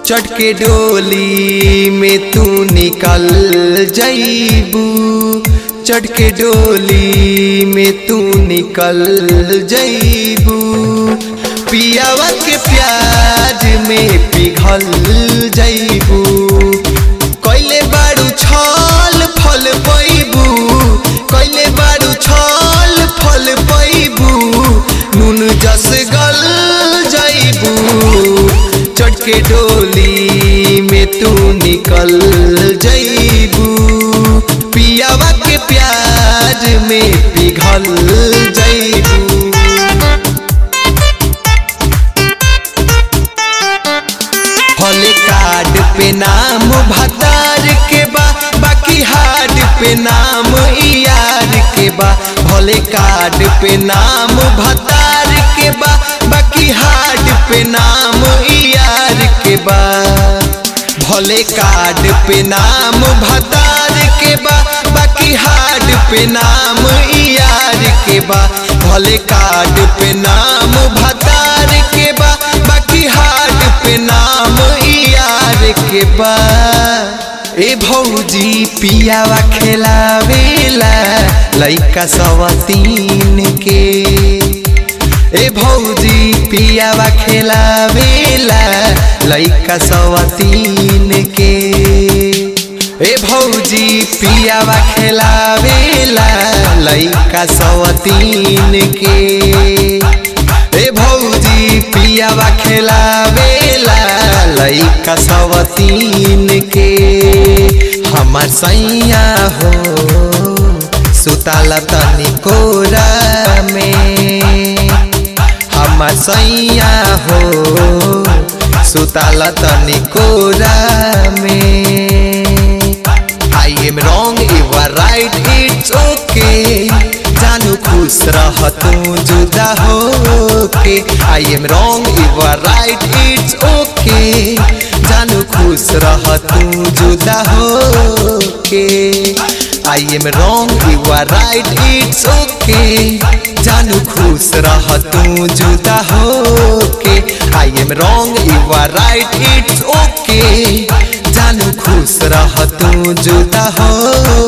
चढ़ के डोली में तू निकल जईबू चढ़ के डोली में तू निकल जईबू पियावा के प्याज में पिघल जईबू कैले बारू छल फल पैबू कैले बारू छल फल पैबू नून जस गल जईबू चढ़ के डोली में तू निकल जईबू पियावा के प्याज में पिघल जईबू हले कार्ड पे नाम भतार के बा बाकी हार्ड पे नाम यार के बा भले कार्ड पे नाम भतार के बा बाकी हार्ड पे नाम यार के बा भले कार्ड पे नाम भतार के बा बाकी हार्ड पे नाम यार के बा भले कार्ड पे नाम भतार के बा बाकी हार्ड पे नाम यार के बा ए भौजी पियावा खेलावेला लइका सवतीन के ए भौजी पियावा खेलावेला लइका सवतीन के ए भौजी पियावा खेलावेला लइका सवतीन के ए भौजी पियावा खेलावेला लइका सवतीन के हमर सैया हो सुताला तनी कोरा में हमर सैया हो सुताला तनी कोरा में I am wrong you are right it's okay जानू खुश रह तू जुदा हो के I am wrong you are right it's okay जानू खुश रह तू जुदा हो के I am wrong you are right it's okay जानू खुश रह तू जुदा हो के I am wrong you are right it's okay जानू खुश रह तू जुदा हो